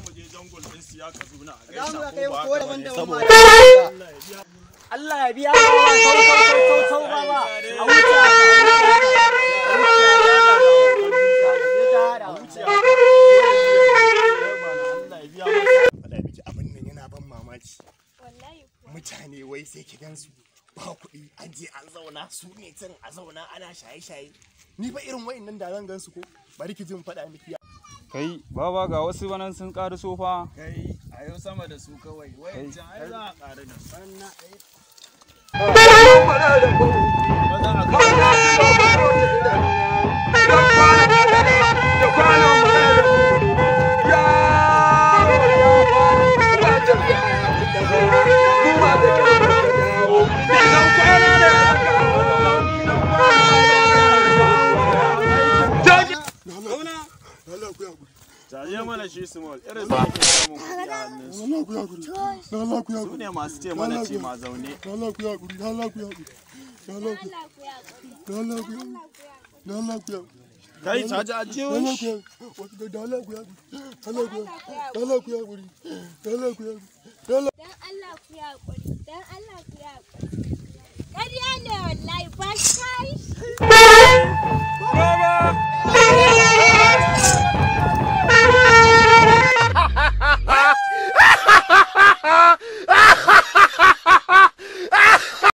mu je jungle din siya ka zuna a Za mu gaisa kai ko ba ko haka daban bane daban saboda ma. Allah ya biya ba ba sau sau sau sau sau ba ba a wuce haka, a wuce haka, a wuce haka, a wuce haka. faɗa miki abin nan yana ban mamaki Wallahi kuwa. mutane wai sai ki gansu ba kuɗi an je an zauna su ne can a zauna ana shaye-shaye ni ba irin wa'in nan da zan gansu ko bari ki jin faɗa miki Kai, baba ga wasu banan sun ƙari sofa. kai a yau sama da su kawai wayancan ai za a ƙara da su maza a kawo Jaje mana shi small irin su ake samun kuɗi a hannunsu. Allah ku yaƙuri Allah ku Su yaƙuri ne masu ce mana ce ma zaune. Allah ku yaƙuri Allah ku yaƙuri Allah ku Allah ku yaƙuri. Allah ku yaƙuri Allah ku yaƙuri Kai caji a jiyo Allah shi. ku yaƙuri da Allah ku yaƙuri Allah ku yaƙuri Allah ku yaƙuri Allah ku yaƙuri Allah Dan Allah ku yaƙuri. Dan Allah ku yaƙuri. Ƙarya ne wallahi ba shi. Baba!